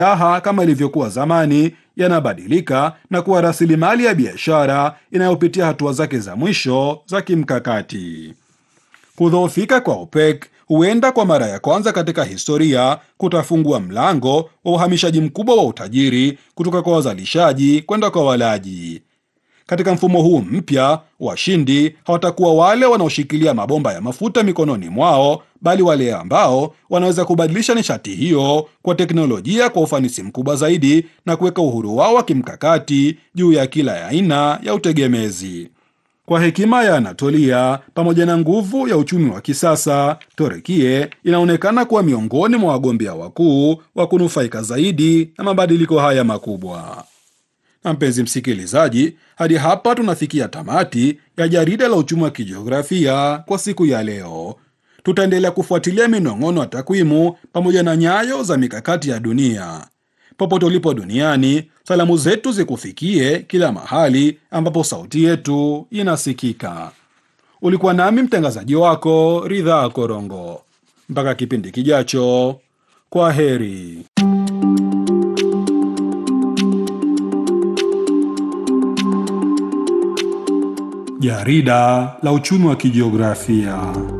silaha kama ilivyokuwa zamani yanabadilika na kuwa rasilimali ya biashara inayopitia hatua zake za mwisho za kimkakati. Kudhoofika kwa OPEC huenda kwa mara ya kwanza katika historia kutafungua mlango wa uhamishaji mkubwa wa utajiri kutoka kwa wazalishaji kwenda kwa walaji. Katika mfumo huu mpya, washindi hawatakuwa wale wanaoshikilia mabomba ya mafuta mikononi mwao, bali wale ambao wanaweza kubadilisha nishati hiyo kwa teknolojia kwa ufanisi mkubwa zaidi na kuweka uhuru wao wa kimkakati juu ya kila aina ya utegemezi. Kwa hekima ya Anatolia pamoja na nguvu ya uchumi wa kisasa, Torekie inaonekana kuwa miongoni mwa wagombea wakuu wa kunufaika zaidi na mabadiliko haya makubwa. Na mpenzi msikilizaji, hadi hapa tunafikia tamati ya jarida la uchumi wa kijiografia kwa siku ya leo. Tutaendelea kufuatilia minong'ono ya takwimu pamoja na nyayo za mikakati ya dunia. Popote ulipo duniani, salamu zetu zikufikie kila mahali ambapo sauti yetu inasikika. Ulikuwa nami mtangazaji wako Ridhaa Korongo. Mpaka kipindi kijacho, kwa heri. Jarida la uchumi wa kijiografia.